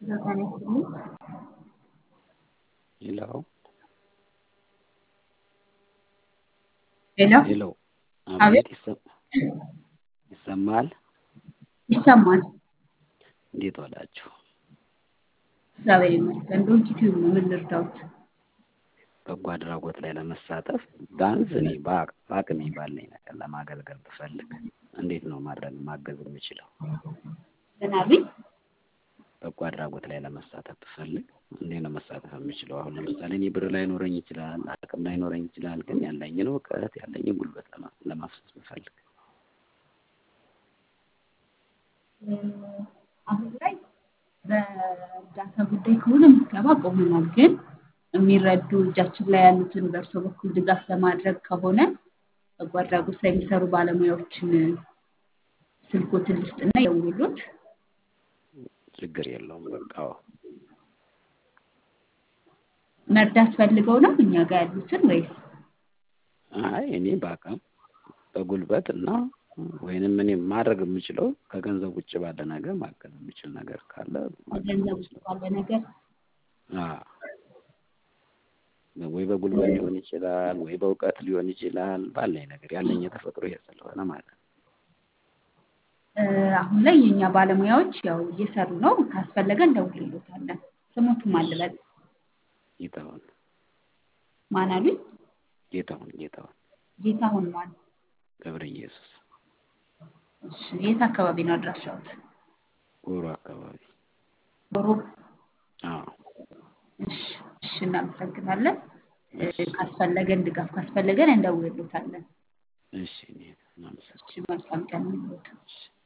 ጤና ይስጥልኝ። ሄሎ ሄሎ ሄሎ፣ አቤት አቤት ይሰ- ይሰማል? ይሰማል። እንዴት ዋላችሁ? እግዚአብሔር ይመስገን። ዶንኪ ቲዩብ ነው። ምን ልርዳዎት? በጎ አድራጎት ላይ ለመሳተፍ ቢያንስ እኔ በአቅ- በአቅሜ ባለኝ ነገር ለማገልገል ብፈልግ እንዴት ነው ማድረግ ማገዝ የምችለው? ምን አሉኝ? በጎ አድራጎት ላይ ለመሳተፍ ብፈልግ እንዴት ነው መሳተፍ የምችለው? አሁን ለምሳሌ እኔ ብር ላይኖረኝ ይችላል፣ አቅም ላይኖረኝ ይችላል። ግን ያለኝን እውቀት ያለኝን ጉልበት ለማ- ለማፍሰስ ብፈልግ እ፣ አሁን ላይ በእርዳታ ጉዳይ ከሆነ ምዝገባ ቆመናል። ግን የሚረዱ እጃችን ላይ ያሉትን በእርሶ በኩል ድጋፍ ለማድረግ ከሆነ በጎ አድራጎት ላይ የሚሰሩ ባለሙያዎችን ስልኮትን ልስጥና ይደውሉት። ችግር የለውም። በቃ አዎ። መርዳት ፈልገው ነው እኛ ጋር ያሉትን ወይስ አይ እኔ በአቅም በጉልበት እና ወይንም እኔ ማድረግ የምችለው ከገንዘብ ውጭ ባለ ነገር ማገዝ የምችል ነገር ካለ ማገዝ ከገንዘብ ውጭ የምችለው ባለ ነገር አዎ። ወይ በጉልበት ሊሆን ይችላል፣ ወይ በእውቀት ሊሆን ይችላል። ባለኝ ነገር ያለኝ የተፈጥሮ ይሄ ስለሆነ ማለት ነው። እ፣ አሁን ላይ የእኛ ባለሙያዎች ያው እየሰሩ ነው። ካስፈለገ እንደውልሎታለን። ስሞቱም እሺ አልበል ጌታሁን ማን አሉኝ? ጌታሁን ጌታሁን ጌታሁን ማን? ገብረ ኢየሱስ እሺ፣ የት አካባቢ ነው አድራሻዎት? ጎሮ አካባቢ ዶሮ። አዎ። እሺ፣ እሺ፣ እናመሰግናለን። እ፣ እሺ ካስፈለገን ድጋፍ ካስፈለገን እንደውልሎታለን። እሺ እኔ እሺ፣ እናመሰግናለን። መልካም ቀን ይሁንልዎት። እሺ